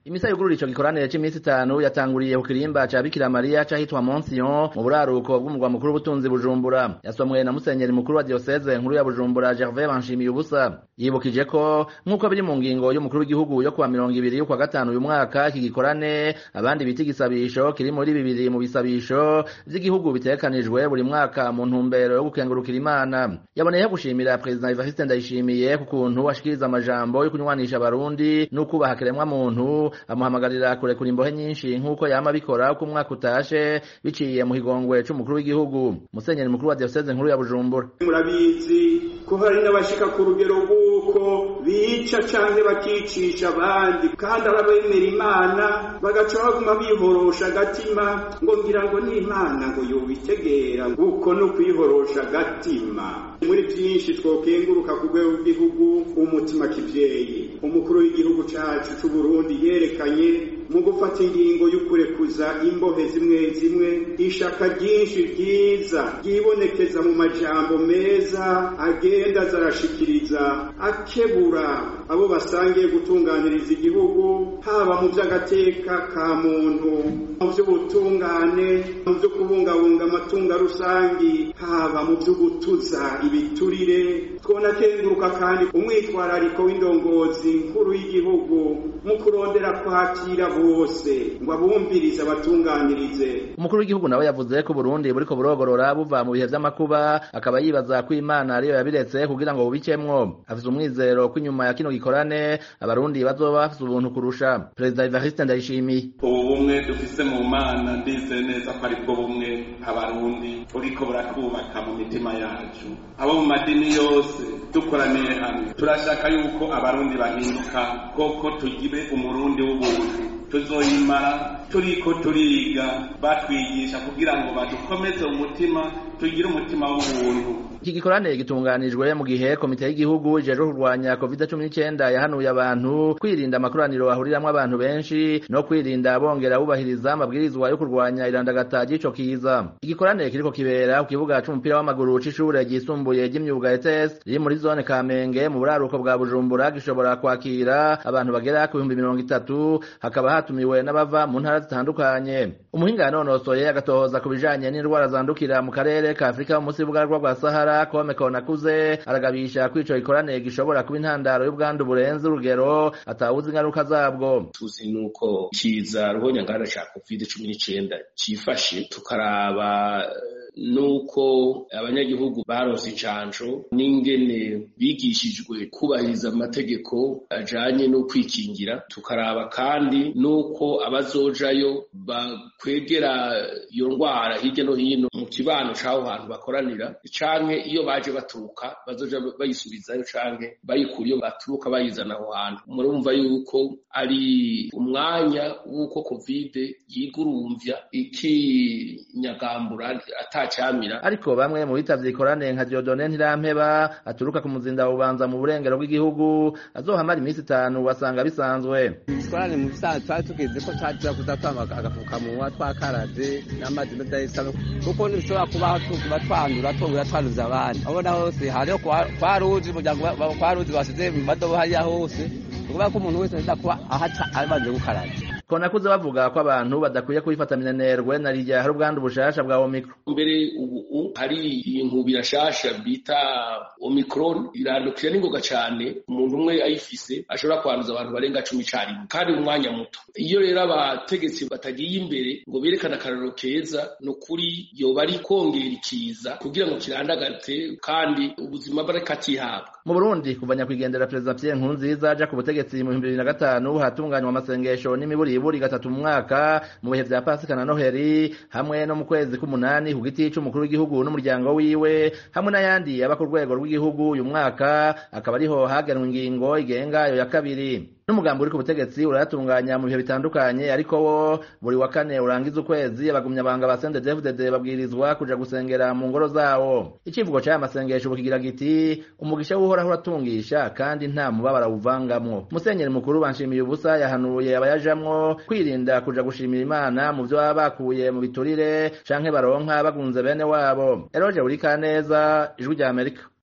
imisa yugurura ico gikoranire c'imisi itanu yatanguriye ku kirimba ca bikira mariya c'ahitwa monsion mu buraruko bw'umurwa mukuru w'ubutunzi bujumbura yasomwe na musenyeri mukuru wa diocese nkuru ya bujumbura gervais banshimiye ubusa yibukije ko nk'uko biri mu ngingo y'umukuru w'igihugu yo kuwa mirongo ibiri y'ukwa gatanu uyu mwaka iki gikorane abandi bita igisabisho kiri muri bibiri mu bisabisho vy'igihugu bitegekanijwe buri mwaka mu ntumbero yo gukengurukira imana yaboneyeho gushimira perezida evariste ndayishimiye ku kuntu ashikiriza amajambo yo kunywanisha abarundi n'ukubaha kiremwa muntu amuhamagarira kurekura imbohe nyinshi nk'uko yama abikora uko umwaka utashe biciye mu higongwe c'umukuru w'igihugu musenyeri mukuru wa diocese nkuru ya bujumbura murabizi ko hari n'abashika ku rugero rw'uko bica canke bakicisha abandi kandi arabemera imana bagaca baguma biborosha agatima ngo ngira ngo ni imana ngo yobitegera nguko no kwihorosha agatima muri vyinshi twokenguruka ku rwego rw'igihugu umutima kivyeyi umukuru w'igihugu cacu c'uburundi yerekanye mu gufata ingingo y'ukurekuza imbohe zimwe zimwe ishaka ryinshi ryiza ryibonekeza mu majambo meza agenda zarashikiriza akebura abo basangiye gutunganiriza igihugu haba mu vy'agateka ka muntu mu vy'ubutungane mu vyo kubungabunga amatunga rusangi haba mu vyo gutuza ibiturire twona kenguruka kandi umwitwarariko w'indongozi nkuru y'igihugu mu kurondera kwakira bose ngo abumvirize abatunganirize umukuru w'igihugu nawe yavuze ko Burundi buriko burogorora buva mu bihe vy'amakuba akaba yibaza ko Imana ariyo yabiretse kugira ngo bubikemwo afise umwizero ko inyuma ya kino gikorane abarundi bazoba bafise ubuntu kurusha perezida Evariste Ndayishimiye ubu bumwe dufise mu mana ndize neza ko aribwo bumwe abarundi buriko burakubaka mu mitima yacu abo mu madini yose dukoraniye hamwe turashaka yuko abarundi bahinduka koko tugire umurundi w'ubuntu tuzoyimara turiko turiga batwigisha kugira ngo badukomeze umutima tugire umutima w'ubuntu iki gikorane gitunganijwe mu gihe komite y'igihugu ijejwe kurwanya covid cumi n'icyenda yahanuye abantu kwirinda amakoraniro ahuriramwo abantu benshi no kwirinda bongera bubahiriza amabwirizwa yo kurwanya irandagata ry'ico kiza igikorane kiriko kibera ku kibuga c'umupira w'amaguru c'ishure ryisumbuye ry'imyuga ETS riri muri zone Kamenge mu buraruko bwa Bujumbura gishobora kwakira abantu bagera ku bihumbi mirongo itatu hakaba hatumiwe n'abava mu ntara zitandukanye umuhinga yanonosoye agatohoza ku bijanye n'indwara zandukira mu karere ka Afurika mu musi w'ubugaragwa bwa Sahara Kome Konakuze aragabisha ko ico gikorane gishobora kuba intandaro y'ubwandu burenze urugero atawuzi ingaruka zabwo tuzi nuko kiza ruhonyangana ca covid cumi n'icenda cifashe tukaraba nuko abanyagihugu baronse incanco n'ingene bigishijwe kubahiriza amategeko ajanye no kwikingira tukaraba kandi nuko abazojayo bakwegera iyo ndwara hirya no hino mu kibano c'aho hantu bakoranira canke iyo baje baturuka bazoja bayisubizayo canke bayikura iyo baturuka bayizana aho hantu murumva yuko ari umwanya w'uko covid yigurumvya ikinyagambura ata camira ariko bamwe mu bitavye ikorane nka Diodone Ntirampeba aturuka ku muzinda bubanza mu burengero bw'igihugu azohamara iminsi itanu wasanga bisanzwe ikorane mu bisanzwe twari tugeze ko twaja kuza twambara agafukamunwa twakaraze n'amazi meza y'isabune kuko ntibishobora kubaho tuba twandura twongera twanduza abandi abona hose hariho kwa ruzi umuryango kwa ruzi basize mu madobo hariya hose ukuvuga ko umuntu wese aza kuba ahaca abanje gukaraba konakuze bavuga ko abantu badakwiye kubifata minenerwe na rirya hari ubwandu bushasha bwa omicron mbere ubu hari inkubira shasha bita omicron irandukira n'ingoga cane umuntu umwe ayifise ashobora kwanduza abantu barenga cumi carimwe kandi mu mwanya muto iyo rero abategetsi batagiye imbere ngo berekane akarorero keza ni ukuri yoba ari kongera ikiza kugira ngo kirandagate kandi ubuzima bw'akatihabwa mu burundi kuva nyakwigendera perezida pierre nkurunziza aja ku butegetsi mu bihumbi bibiri na gatanu hatunganywa amasengesho n'imiburi buri gatatu mu mwaka mu bihe vya pasika na noheri hamwe no mu kwezi k'umunani ku giti c'umukuru w'igihugu n'umuryango wiwe hamwe n'ayandi aba ku rwego rw'igihugu uyu mwaka akaba ariho hagenwa ingingo igenga ayo ya kabiri n'umugambi uri ku butegetsi urayatunganya mu bihe bitandukanye ariko wo buri wa kane urangiza ukwezi abagumyabanga ba CNDD-FDD babwirizwa kuja gusengera mu ngoro zawo icivugo c'aya masengesho bukigira giti umugisha w'uhoraho uratungisha kandi nta mubabara awuvangamwo musenyeri mukuru banshimiye ubusa yahanuye abayajamwo kwirinda kuja gushimira imana mu vyo baba bakuye mu biturire canke baronka bagunze bene wabo eroje uri kaneza ijwi rya amerika